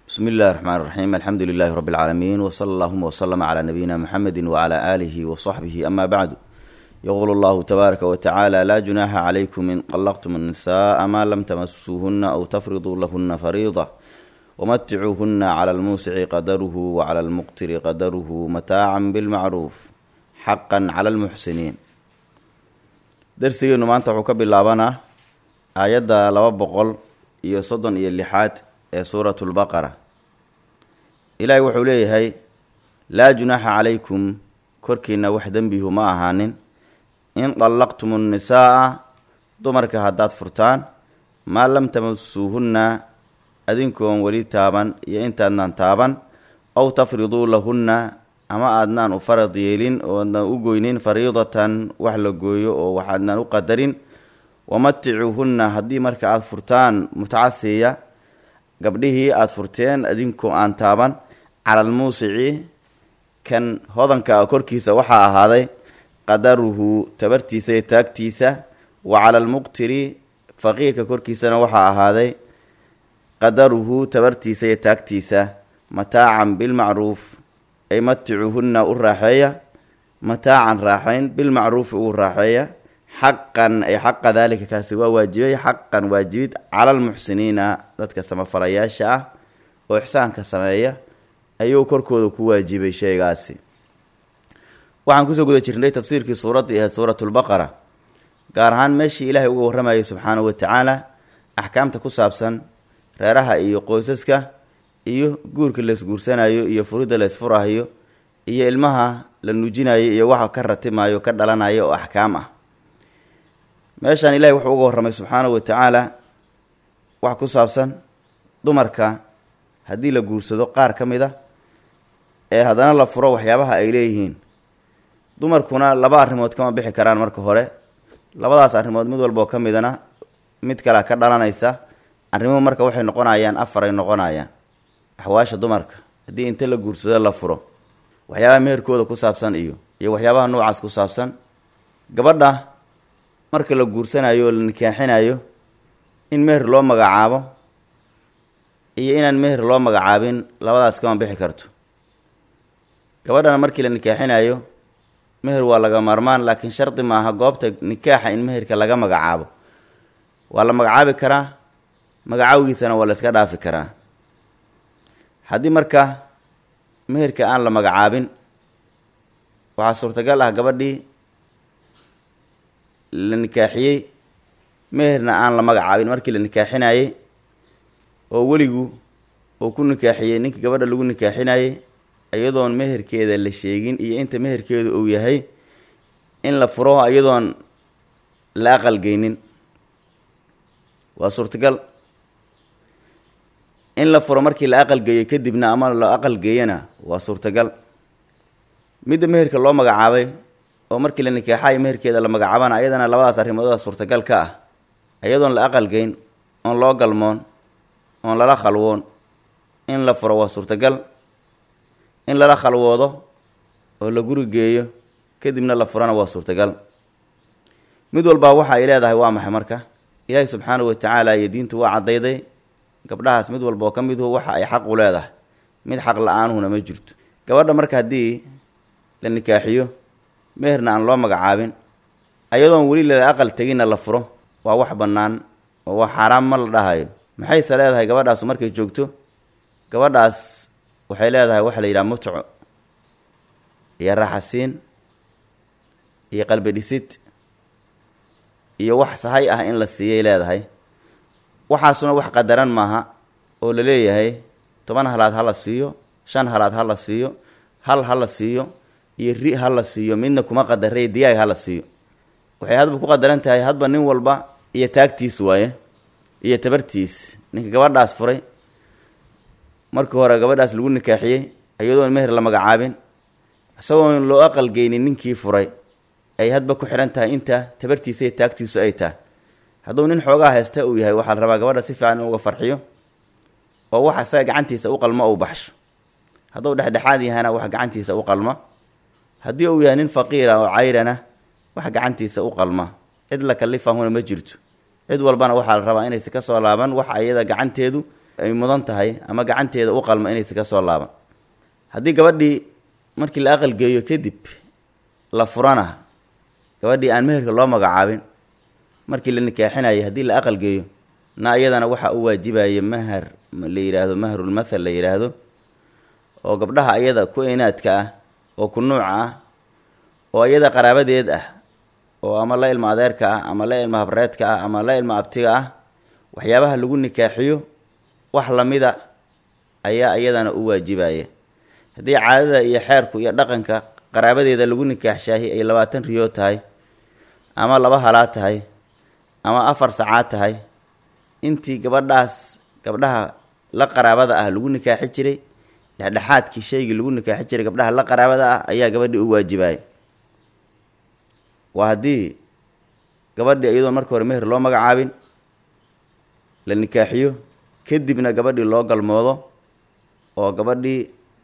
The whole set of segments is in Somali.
bsmi اllahi الرحmn الرaxيm alxamdu لilh rb العaalamiin wslى اllهma وslm عlى nabiyina mxamedi وعlى آlih وصaxbih ama bعdu yqul اllahu tbaaraka wtacaalى la junaxa عlaykum in طlqtm الnisaءa ma lam tmasuuhuna aw tfriduu lahuna fariiضة wmaticuuhuna clى اlmuusici qadarh wclى اlmuqtiri qadarh mataaca bاlmacruuf xaqa clى اlmuxsiniin darsigeenu maanta wuxuu ka bilaabanaa aayadda laba boqol iyo soddon iyo lixaad ee suuratu lbaqara ilaahay wuxuu leeyahay laa junaaxa calaykum korkiina wax dembihu ma ahaanin in dallaqtum nnisaa'a dumarka haddaad furtaan maa lam tamasuuhunna adinkoon weli taaban iyo intaadnaan taaban aw tafriduu lahunna ama aadnaan u farad yeelin oo adnaan u goynin fariidatan wax la gooyo oo waxaadnaan u qadarin wamaticuuhunna haddii marka aada furtaan mutacasiya gabdhihii aada furteen adinkoo aan taaban cala almuusici kan hodanka a korkiisa waxaa ahaaday qadaruhu tabartiisa iyo taagtiisa wa cala almuqtiri faqiirka korkiisana waxaa ahaaday qadaruhu tabartiisa iyo taagtiisa mataacan bilmacruuf ay maticuuhunna u raaxeeya mataacan raaxayn bilmacruufi ugu raaxeeya xaqan ay xaqa daalika kaasi waa waajibay xaqan waajibid cala almuxsiniina dadka samafalayaasha ah oo ixsaanka sameeya ayuu korkooda ku waajibay shaygaasi waxaan kusoo guda jirnay tafsiirkii suuraddii ahayd suuratulbaqara gaar ahaan meeshii ilaahay uga warramayay subxaanahu watacaala axkaamta ku saabsan reeraha iyo qoysaska iyo guurka laysguursanayo iyo furidda laysfurahayo iyo ilmaha la nuujinayo iyo waxa ka ratimayo ka dhalanayo oo axkaam ah meeshaan ilahay wuxuu uga warramay subxaanahu wa tacaala wax ku saabsan dumarka haddii la guursado qaar ka mid a ee haddana la furo waxyaabaha ay leeyihiin dumarkuna laba arrimood kama bixi karaan marka hore labadaas arrimood mid walboo ka midana mid kalea ka dhalanaysa arrimuhu marka waxay noqonayaan afar ay noqonayaan axwaasha dumarka haddii inta la guursado la furo waxyaabaha meherkooda ku saabsan iyo iyo waxyaabaha noocaas ku saabsan gabadha marka la guursanayo oo la nikaaxinayo in meher loo magacaabo iyo inaan meher loo magacaabin labadaas kama bixi karto gabadhana markii la nikaaxinayo meher waa laga maarmaan laakiin shardi maaha goobta nikaaxa in meherka laga magacaabo waa la magacaabi karaa magacaawigiisana waa la iska dhaafi karaa haddii marka meherka aan la magacaabin waxaa suurtagal ah gabadhii la nikaaxiyey meherna aan la magacaabin markii la nikaaxinayey oo weligu uu ku nikaaxiyey ninkii gabadha lagu nikaaxinayey iyadoon meherkeeda la sheegin iyo inta meherkeedu uu yahay in la furo iyadoon la aqalgeynin waa suurtagal in la furo markii la aqalgeeyo kadibna ama la aqalgeeyana waa suurtagal midda meherka loo magacaabay oo markii la nikaaxayo meherkeeda la magacaabana ayadana labadaas arrimooda suurtagal ka ah iyadoon la aqalgeyn oon loo galmoon oon lala khalwoon in la furo waa suurtagal in lala khalwoodo oo la guri geeyo kadibna la furana waa suurtagal mid walbaa waxa ay leedahay waa maxay marka ilaahi subxaanahu watacaala iyo diintu waa caddayday gabdhahaas mid walba oo ka miduhu waxa ay xaq u leedahay mid xaq la-aanuhuna ma jirto gabadha marka haddii la nikaaxiyo meherna aan loo magacaabin ayadoon weli lala aqal teginna la furo waa wax bannaan oo waa xaaraam ma la dhahayo maxayse leedahay gabadhaasu markay joogto gabadhaas waxay leedahay waxa la yidhaha mutco iyo raaxasiin iyo qalbi dhisid iyo wax sahay ah in la siiyay leedahay waxaasuna wax qadaran maaha oo la leeyahay toban halaad ha la siiyo shan halaad ha la siiyo hal ha la siiyo iyo ri ha la siiyo midna kuma qadarey diyaag ha la siiyo waxay hadba ku qadaran tahay hadba nin walba iyo taagtiis waaye iyo tabartiis ninka gabadhaas furay markii hore gabadhaas lagu nikaaxiyey iyadoon meher la magacaabin isagoon loo aqalgeynin ninkii furay ay hadba ku xihan tahay inta tabartiisa iyo taagtiisu ay tahay hadduu nin xoogaa haysta uu yahay waxaa la rabaa gabadha si fiican in uga farxiyo oo wax isaga gacantiisa u qalmo ou baxsho hadduu dhexdhexaad yahana wax gacantiisa u qalma haddii uu yahay nin faqiira oo cayrana wax gacantiisa u qalma cid la kalifahuna ma jirto cid walbana waxaa la rabaa inaysa ka soo laaban wax ayada gacanteedu ay mudan tahay ama gacanteeda u qalma inaysa ka soo laaban haddii gabadhii markii la aqalgeeyo kadib la furana gabadhii aan meherka loo magacaabin markii la nikaaxinayay haddii la aqalgeeyo na iyadana waxaa u waajibaya mahar la yidhaahdo mahrulmathal la yidhaahdo oo gabdhaha ayada ku inaadka ah oo ku nuuca ah oo iyada qaraabadeed ah oo ama la ilma adeerka ah ama la ilma habreedka ah ama la ilma abtiga ah waxyaabaha lagu nikaaxiyo wax lamida ayaa iyadana u waajibaya haddii caadada iyo xeerku iyo dhaqanka qaraabadeeda lagu nikaaxshaahi ay labaatan riyood tahay ama laba halaa tahay ama afar sacaad tahay intii gabadhaas gabdhaha la qaraabada ah lagu nikaaxi jiray dhexdhexaadkii shaygii lagu nikaaxi jiray gabdhaha la qaraabada ah ayaa gabadhii u waajibaya waa haddii gabadhii iyadoon marka hore meher loo magacaabin la nikaaxiyo kadibna gabadhii loo galmoodo oo gabadhii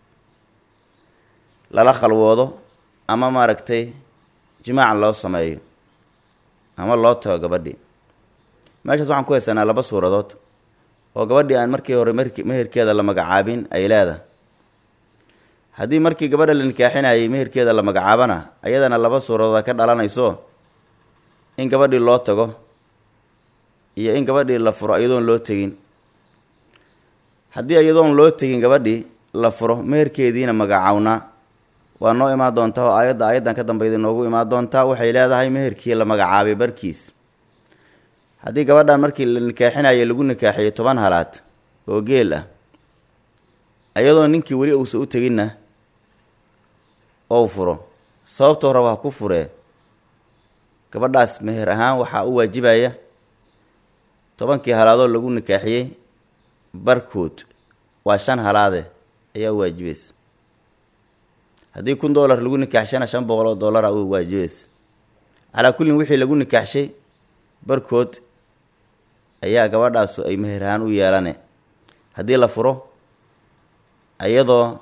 lala khalwoodo ama maaragtay jimaaca loo sameeyo ama loo tago gabadhii meeshaas waxaan ku haysanaa laba suuradood oo gabadhii aan markii hore meherkeeda la magacaabin ay leedahay haddii markii gabadha la nikaaxinayay meherkeeda la magacaabana ayadana laba suuradooda ka dhalanayso in gabadhii loo tago iyo in gabadhii la furo iyadoon loo tegin haddii iyadoon loo tegin gabadhii la furo meherkeediina magacawnaa waa noo imaan doontaa oo aayadda aayaddan ka dambeyda noogu imaan doontaa waxay leedahay meherkii la magacaabay barkiis haddii gabadhan markii la nikaaxinayo lagu nikaaxiyo toban halaad oo geel ah iyadoo ninkii weli uusa u teginna ou furo sababtoo raba ha ku furee gabadhaas meher ahaan waxaa u waajibaya tobankii halaadoo lagu nikaaxiyey barkood waa shan halaade ayaa u waajibaysa haddii kun dollar lagu nikaaxshana shan boqol oo dollara u waajibaysa calaa kullin wixii lagu nikaaxshay barkood ayaa gabadhaasu ay meher ahaan u yeelane haddii la furo iyadoo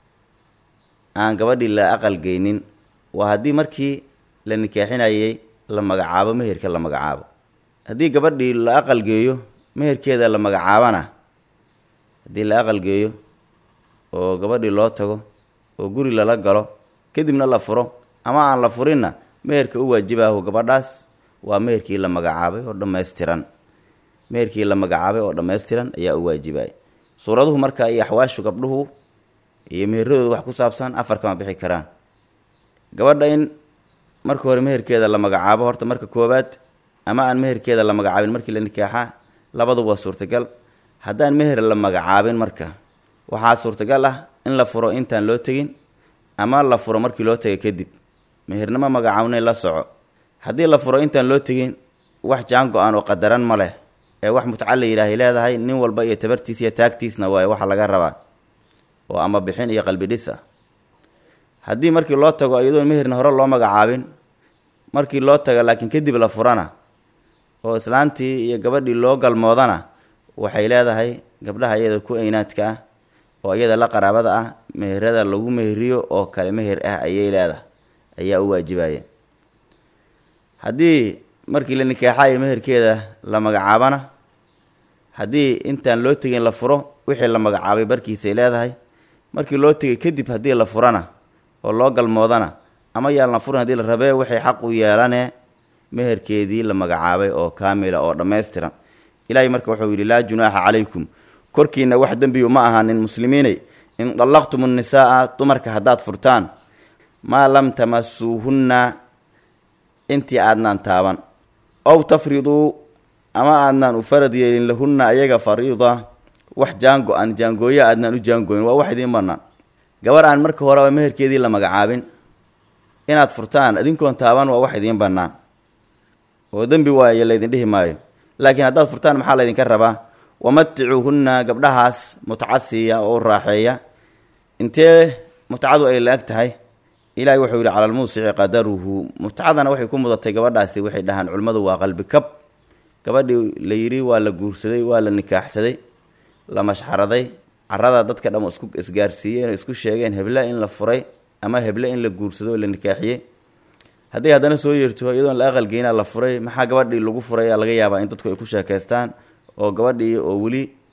aan gabadhii la aqalgeynin waa haddii markii la nikaaxinayay la magacaabo meherka la magacaabo haddii gabadhii la aqalgeeyo meherkeeda la magacaabana haddii la aqalgeeyo oo gabadhii loo tago oo guri lala galo kadibna la furo ama aan la furinna meherka u waajibaahu gabadhaas waa meherkii la magacaabay oo dhammaystiran meherkii la magacaabay oo dhammaystiran ayaa u waajibaya suuraduhu marka iyo axwaashu gabdhuhu iyo meheradooda wax ku saabsan afar kama bixi karaan gabadha in marka hore meherkeeda la magacaabo horta marka koowaad ama aan meherkeeda la magacaabin markii la nikaaxa labaduba waa suurtagal haddaan meher la magacaabin marka waxaa suurtagal ah in la furo intaan loo tegin ama la furo markii loo tegay kadib mehernimo magacaabnay la soco haddii la furo intaan loo tegin wax jaan go-aan oo qadaran ma leh ee wax mutca la yidhaahay leedahay nin walba iyo tabartiis iyo taagtiisna waaye waxa laga rabaa oo ama bixin iyo qalbi dhis ah haddii markii loo tago iyadoon meherna hore loo magacaabin markii loo taga laakiin kadib la furana oo islaantii iyo gabadhii loo galmoodana waxay leedahay gabdhaha iyada ku eynaadka ah oo iyada la qaraabada ah meherada lagu meheriyo oo kale meher ah ayay leedahay ayaa u waajibaya haddii markii la nikaaxayo meherkeeda la magacaabana haddii intaan loo tegin la furo wixii la magacaabay barkiisay leedahay markii loo tegay kadib haddii la furana oo loo galmoodana ama yaan la furin haddii la rabee waxay xaq u yeelane meherkeedii la magacaabay oo kaamila oo dhammaystiran ilaahay marka wuxuu yidhi laa junaaxa calaykum korkiina wax dembiyu ma ahaanin muslimiinay in dallaqtum nnisaa'a dumarka haddaad furtaan maa lam tamasuuhunna intii aadnaan taaban ow tafriduu ama aadnaan u farad yeelin lahunna ayaga fariida wax jaango-an jaangooyo aadnaan u jaangooyin waa wax idiin bannaan gabar aan marka horeba meherkeedii la magacaabin inaad furtaan idinkoon taaban waa wax idiin bannaan oo dembi waayo laydin dhihi maayo laakiin haddaad furtaan maxaa laydinka rabaa wamaticuuhunna gabdhahaas mutcasiiya oo u raaxeeya intee mutcadu ay la-eg tahay ilaahay wuxuu yidhi cala almuusici qadaruhu mutcadana waxay ku mudatay gabadhaasi waxay dhahaan culimmadu waa qalbi kab gabadhii la yidhi waa la guursaday waa la nikaaxsaday la mashxaraday carada dadka dham isku isgaarsiiyeen oo isku sheegeen heble in la furay ama heble in la guursado oo la nikaaxiyey hadday haddana soo yeerto iyadoon la aqalgeyna la furay maxaa gabadhii lagu furay laga yaabaa in dadku ay ku sheekaystaan oo gabadhii oo weli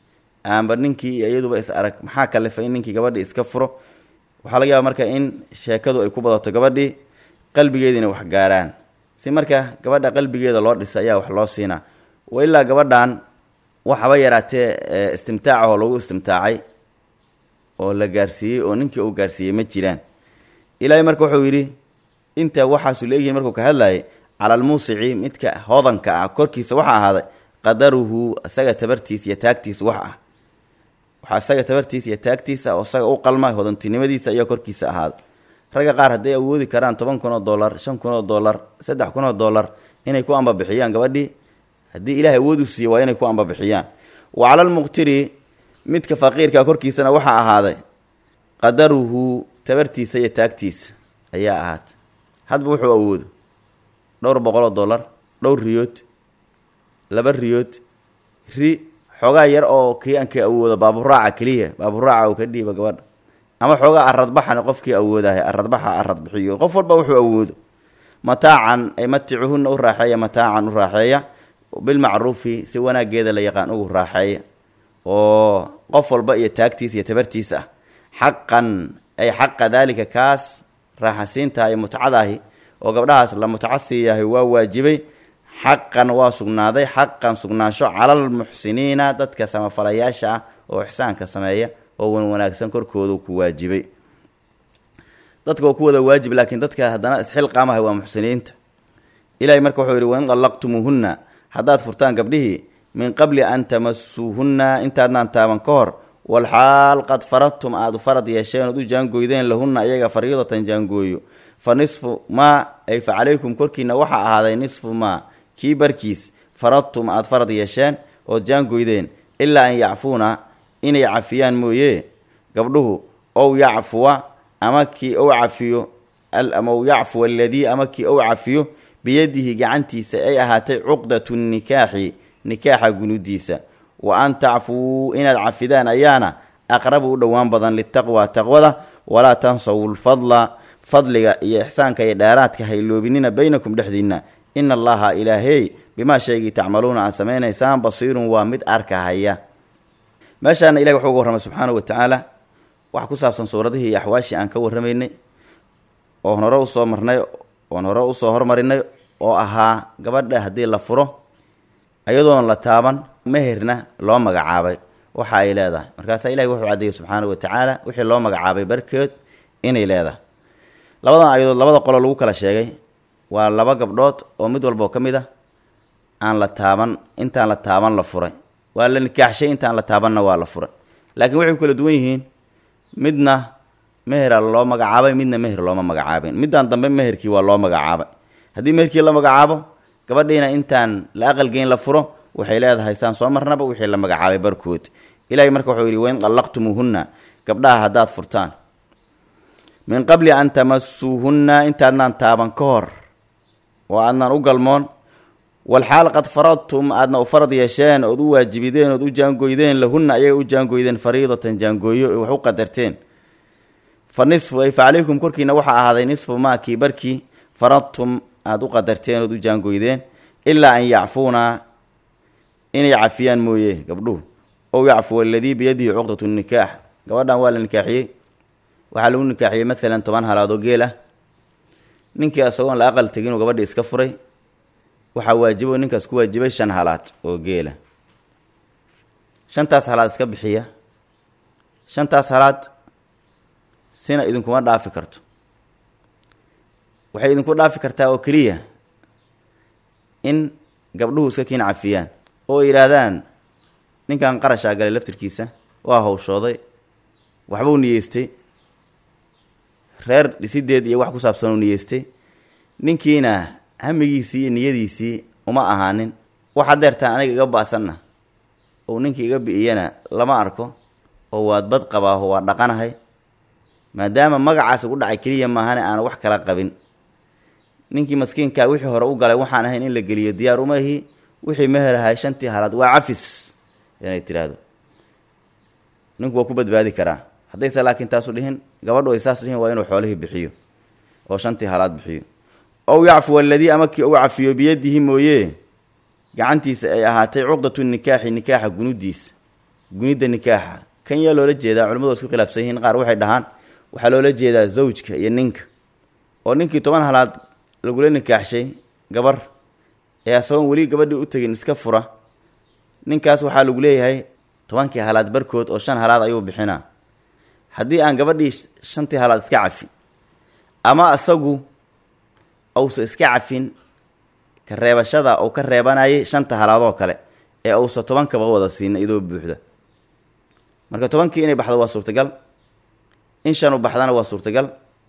aanba ninkii iyo iyaduba is arag maxaa kalifay in ninkii gabadhii iska furo waxaa laga yaaba marka in sheekadu ay ku badato gabadhii qalbigeediina wax gaaraan si marka gabadha qalbigeeda loo dhisa ayaa wax loo siinaa wa ilaa gabadhan waxaba yaraatee istimtaacahoo lagu istimtaacay oo la gaarsiiyey oo ninkii uu gaarsiiyey ma jiraan ilaahay marka wuxuu yidhi inta waxaasu leeyihiin markuu ka hadlayay cala almuusici midka hodanka ah korkiisa waxa ahaaday qadaruhu isaga tabartiisa iyo taagtiisa wax ah waxaa isaga tabartiisa iyo taagtiisa oo isaga u qalma hodantinimadiisa ayaa korkiisa ahaaday ragga qaar hadday awoodi karaan toban kun oo dollar shan kun oo dollar saddex kun oo dollar inay ku ambabixiyaan gabadhii haddii ilahay awood u siiye waa inay ku ambabixiyaan wa cala almuqtiri midka faqiirka korkiisana waxaa ahaaday qadaruhu tabartiisa iyo taagtiisa ayaa ahaatay hadba wuxuu awoodo dhowr boqol oo dollar dhowr riyood laba riyood ri xoogaa yar oo kii aan ka awoodo baaburaaca keliya baaburaaca uu ka dhiiba gabadha ama xoogaa aradbaxana qofkii awoodahay aradbaxa aradbixiyo qof walba wuxuu awoodo mataacan ay maticuhunna u raaxeeya mataacan u raaxeeya bilmacruufi si wanaageeda la yaqaan ugu raaxeeya oo qof walba iyo taagtiisa iyo tabartiisa ah xaqan ay xaqa daalika kaas raaxasiintaha iyo mutcadaahi oo gabdhahaas la mutcasiiyahay waa waajibay xaqan waa sugnaaday xaqan sugnaansho calalmuxsiniina dadka samafalayaasha ah oo ixsaanka sameeya oo wan wanaagsan korkoodu ku waajibay dadka waa ku wada waajib laakiin dadka haddana isxilqaamahay waa muxsiniinta ilahay marka wuxuu yidhi wain qallaqtumuuhunna haddaad furtaan gabdhihii min qabli an tamasuuhunna intaadnaan taaban ka hor walxaal qad faradtum aada farad yeesheen ood u jaangoydeen lahunna iyaga fariidatan jaangooyo fa nisfu maa ay fa calaykum korkiina waxaa ahaaday nisfu maa kii barkiis faradtum aada farad yeesheen ood jaangoydeen ilaa an yacfuuna inay cafiyaan mooye gabdhuhu ow yacfuwa ama kii ou cafiyo ama u yacfuwa aladii ama kii ou cafiyo biyadihi gacantiisa ay ahaatay cuqdatu nikaaxi nikaaxa gunudiisa wa an tacfuu inaad cafidaan ayaana aqrabu u dhowaan badan litaqwa taqwada walaa tansawu lfadla fadliga iyo ixsaanka iyo dheeraadka hayloobinina baynakum dhexdiinna ina allaha ilaahey bimaa shaygii tacmaluuna aad samaynaysaan basiirun waa mid arkahaya meeshaana ilahi wuxuu uga warramay subxaanahu wa tacaala wax ku saabsan suuradihii iyo axwaashii aan ka warramaynay oon hore usoo marnay oon hore usoo hormarinay oo ahaa gabadha haddii la furo ayadoon la taaban meherna loo magacaabay waxa ay leedahay markaasaa ilahi wuxuu caddeeyey subxaanahu wa tacaala wixii loo magacaabay barkeed inay leedahay labadan ayadood labada qolo lagu kala sheegay waa laba gabdhood oo mid walboo ka mid ah aan la taaban intaan la taaban la furay waa la nikaaxshay intaan la taabanna waa la furay laakiin waxay ku kala duwan yihiin midna mehera loo magacaabay midna meher looma magacaabin middan dambe meherkii waa loo magacaabay haddii meherkii la magacaabo gabadhiina intaan la aqalgeyn la furo waxay leedahay saan soo marnaba wixii la magacaabay barkood ilahay marka wuxuu yidhi wain qallaqtumuuhunna gabdhaha haddaad furtaan min qabli an tamasuuhunna intaadnaan taaban ka hor oo aadnaan u galmoon walxaal qad faradtum aadna u farad yeesheen ood u waajibideen ood u jaangoydeen lahunna ayaga u jaangoydeen fariidatan jaangooyo wax u qadarteen fa nisfu ay fa calaykum korkiina waxaa ahaaday nisfu maa kii barkii faradtum aada u qadarteen ood u jaangoydeen ilaa an yacfuuna inay cafiyaan mooye gabdhuhu ow yacfuwa aladii biyadihi cuqdatu nikaax gabadhan waa la nikaaxiyey waxaa lagu nikaaxiyey maalan toban halaadoo geel ah ninkii isagoon la aqal tegin uu gabadhii iska furay waxaa waajibo ninkaas ku waajibay shan halaad oo geela shantaas halaad iska bixiya shantaas halaad sina idinkuma dhaafi karto waxay idinku dhaafi kartaa oo keliya in gabdhuhu iska kiin cafiyaan oo yidhaahdaan ninkan qarashaa galay laftirkiisa waa hawshooday waxbuu niyeystay reer dhisideed iyo wax ku saabsan uu niyeystay ninkiina hamigiisii iyo niyadiisii uma ahaanin wax hadeertaan aniga iga ba-sanna ou ninkii iga bi'iyana lama arko oo waad bad qabaaho waa dhaqanahay maadaama magacaas ugu dhacay keliya maahane aan wax kala qabin ninkii maskiinkaa wixii hore u galay waxaan ahayn in la geliyo diyaar uma ihi wixii meherahay shantii halaad waa cafis inay tiraahdo ninku waa ku badbaadi karaa haddayse laakiin taasu dhihin gabadhu ay saas dhihin waa inuu xoolihii bixiyo oo shantii halaad bixiyo ow yacfuwa aladii ama kii uu cafiyo biyadihi mooye gacantiisa ay ahaatay cuqdatu nikaaxi nikaaxa gunudiisa gunidda nikaaxa kan yaa loola jeedaa culimmadu isku khilaafsan yihiin qaar waxay dhahaan waxaa loola jeedaa zawjka iyo ninka oo ninkii toban halaad lagula nikaaxshay gabar ee asagoon weli gabadhii u tegin iska fura ninkaas waxaa lagu leeyahay tobankii halaad barkood oo shan halaad ayuu bixinaa haddii aan gabadhii shantii halaad iska cafin ama asagu uusa iska cafin ka reebashada uu ka reebanayay shanta halaadoo kale ee uusa tobankaba wada siina idoo buuxda marka tobankii inay baxdo waa suurtagal in shan u baxdana waa suurtagal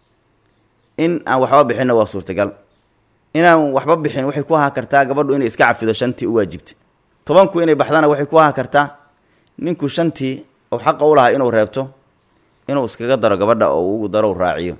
in aan waxba bixinna waa suurtagal inaan waxba bixin waxay ku ahaa kartaa gabadhu inay iska cafido shantii u waajibtay tobanku inay baxdana waxay ku ahaa kartaa ninku shantii uu xaqa u lahaa inuu reebto inuu iskaga daro gabadha oo ugu daro u raaciyo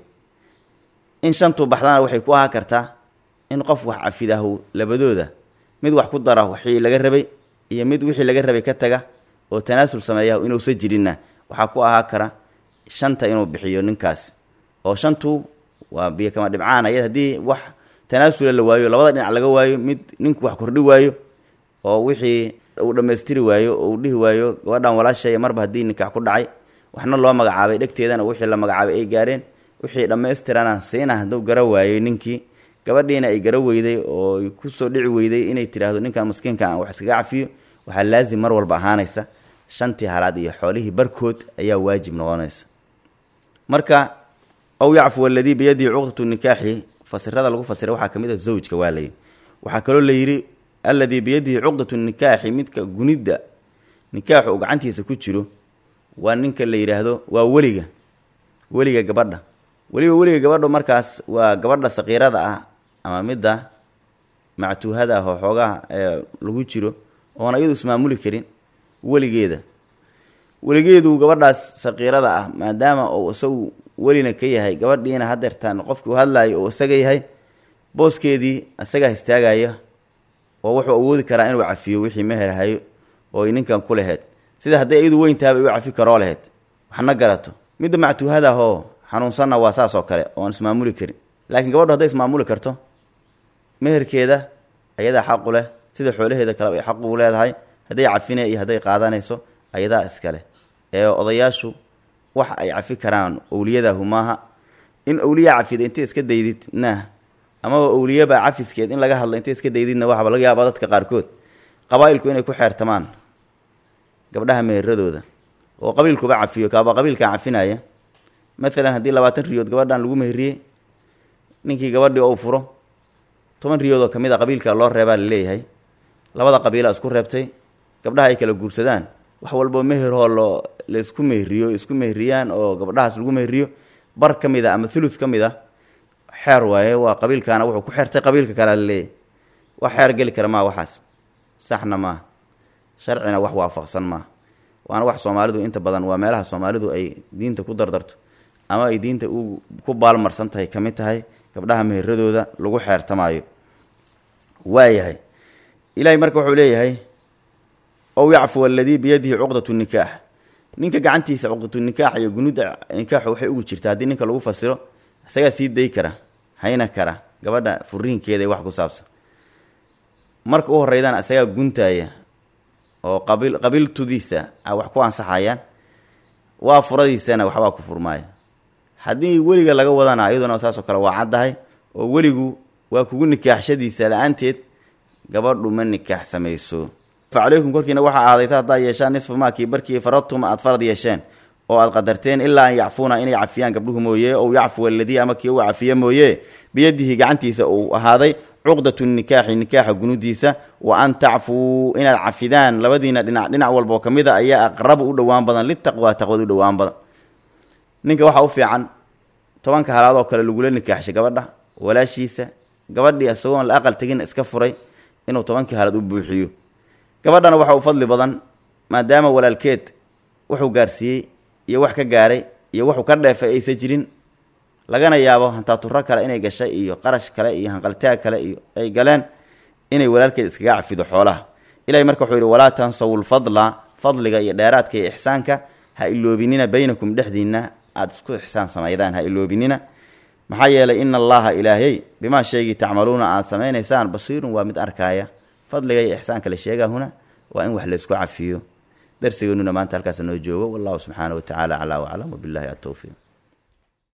in shantuu baxdana waxay ku ahaa kartaa in qof wax cafidahu labadooda mid wax ku dara wixii laga rabay iyo mid wixii laga rabay ka taga oo tanaasul sameeya inuusa jirinna waxaa ku ahaa kara shanta inuu bixiyo ninkaas oo shantu waa biyo kama dhibcaan ayad haddii wax tanaasula la waayo labada dhinac laga waayo mid ninku wax kordhi waayo oo wixii uu dhammaystiri waayo oo uu dhihi waayo gabadhan walaashaya marba haddii nikaax ku dhacay waxna loo magacaabay dhegteedana wixii la magacaabay ay gaareen wixii dhammaystirana siina hadduu gara waayey ninkii gabadhiina ay gara weyday oo kusoo dhici weyday inay tidhaahdo ninkan maskiinka aan wax iskaga cafiyo waxaa laazim mar walba ahaanaysa shantii halaad iyo xoolihii barkood ayaa waajib noqonaysa marka aw yacfu aladii biyadihi cuqdatu nikaaxi fasirada lagu fasiray waxaa ka mid a zawjka waa layidhi waxaa kaloo la yidhi alladii biyadihi cuqdatu nikaaxi midka gunidda nikaaxu uu gacantiisa ku jiro waa ninka la yidhaahdo waa weliga weliga gabadha weliba weliga gabadha markaas waa gabadha saqiirada ah ama midda mactuuhada ah oo xoogaha ee lagu jiro oona iyadu ismaamuli karin weligeeda weligeedu gabadhaas saqiirada ah maadaama uu isagu welina ka yahay gabadhiina hadeertaan qofkii u hadlaayo oo isaga yahay booskeedii isagaa istaagaya oo wuxuu awoodi karaa inuu cafiyo wixii meherhayo oo ay ninkan ku laheyd sida hadday iyadu weyntaaba u cafi karoo laheyd waxna garato midda mactuuhada ahoo xanuunsanna waa saas oo kale oon ismaamuli karin laakiin gabadhu hadday ismaamuli karto meherkeeda ayadaa xaqu leh sida xoolaheeda kale ay xaq ugu leedahay hadday cafine iyo hadday qaadanayso ayadaa iskale ee odayaashu wax ay cafi karaan owliyadahu maaha in owliya cafida intay iska daydid nah amaba owliyaba cafiskeed in laga hadla intay iska daydidna waxaba laga yaaba dadka qaarkood qabaa-ilku inay ku xeertamaan gabdhaha meheradooda oo qabiilkuba cafiyo kaaba qabiilkaa cafinaya maalan haddii labaatan riyood gabadhan lagu meheriyey ninkii gabadhii ou furo toban riyoodoo ka mid a qabiilka loo reebaa laleeyahay labada qabiila isku reebtay gabdhaha ay kala guursadaan wax walboo meheroo loo la isku meheriyo isku meheriyaan oo gabdhahaas lagu meheriyo bar ka mid a ama thuluth ka mid a xeer waaye waa qabiilkaana wuxuu ku xeertay qabiilka kalea laleeyahay wax xeer geli kara maa waxaas saxna maaha sharcina wax waafaqsan maaha waana wax soomaalidu inta badan waa meelaha soomaalidu ay diinta ku dardarto ama ay diinta u ku baalmarsan tahay ka mid tahay gabdhaha meheradooda lagu xeertamaayo waayahay ilaahay marka wuxuu leeyahay ow yacfu aladii biyadihi cuqdatu nikaax ninka gacantiisa cuqdatu nikaax iyo gunuudda nikaaxu waxay ugu jirtaa haddii ninka lagu fasiro isagaa sii day kara hayna kara gabadha furiinkeeda wax ku saabsan marka u horeydana isagaa guntaaya oo qabiil qabiiltudiisa a wax ku ansaxayaan waa furadiisana waxbaa ku furmaaya haddii weliga laga wadana iyaduna saasoo kale waa caddahay oo weligu waa kugu nikaaxshadiisa la-aanteed gabadhu ma nikaax samayso fa calaykum korkiina waxaa aadaysa haddaad yeeshaan nisfu maakii barkii faradtum aad farad yeesheen oo aad qadarteen ilaa an yacfuuna inay cafiyaan gabdhuhu mooye ow yacfu aladii ama kii u cafiye mooye biyadihi gacantiisa uu ahaaday cuqdatu nikaaxi nikaaxa gunudiisa wa an tacfuu inaad cafidaan labadiina dhinac dhinac walboo ka mid a ayaa aqrabu u dhowaan badan litaqwaa taqwad u dhowaan badan ninka waxaa u fiican tobanka halaad oo kale lagula nikaaxshay gabadha walaashiisa gabadhii isagoon la aqal tegin iska furay inuu tobankii halaad u buuxiyo gabadhana waxa u fadli badan maadaama walaalkeed wuxuu gaarsiiyey iyo wax ka gaaray iyo wuxuu ka dheefay aysa jirin lagana yaabo hantaaturo kale inay gashay iyo qarash kale iyo hanqaltaag kale iyo ay galeen inay walaalkeed iskaga cafido xoolaha ilahay marka wuxuu yidhi walaa tansawu lfadla fadliga iyo dheeraadka iyo ixsaanka ha iloobinina baynakum dhexdiinna aada isku ixsaan samaydaan ha iloobinina maxaa yeelay ina allaha ilaahiyey bimaa shaygii tacmaluuna aada samaynaysaan basiirun waa mid arkaaya fadliga iyo ixsaanka la sheegaa huna waa in wax laysku cafiyo darsigeenuna maanta halkaas noo joogo wallahu subxaana wa tacaala calaa waclam wabillahi atowfiiq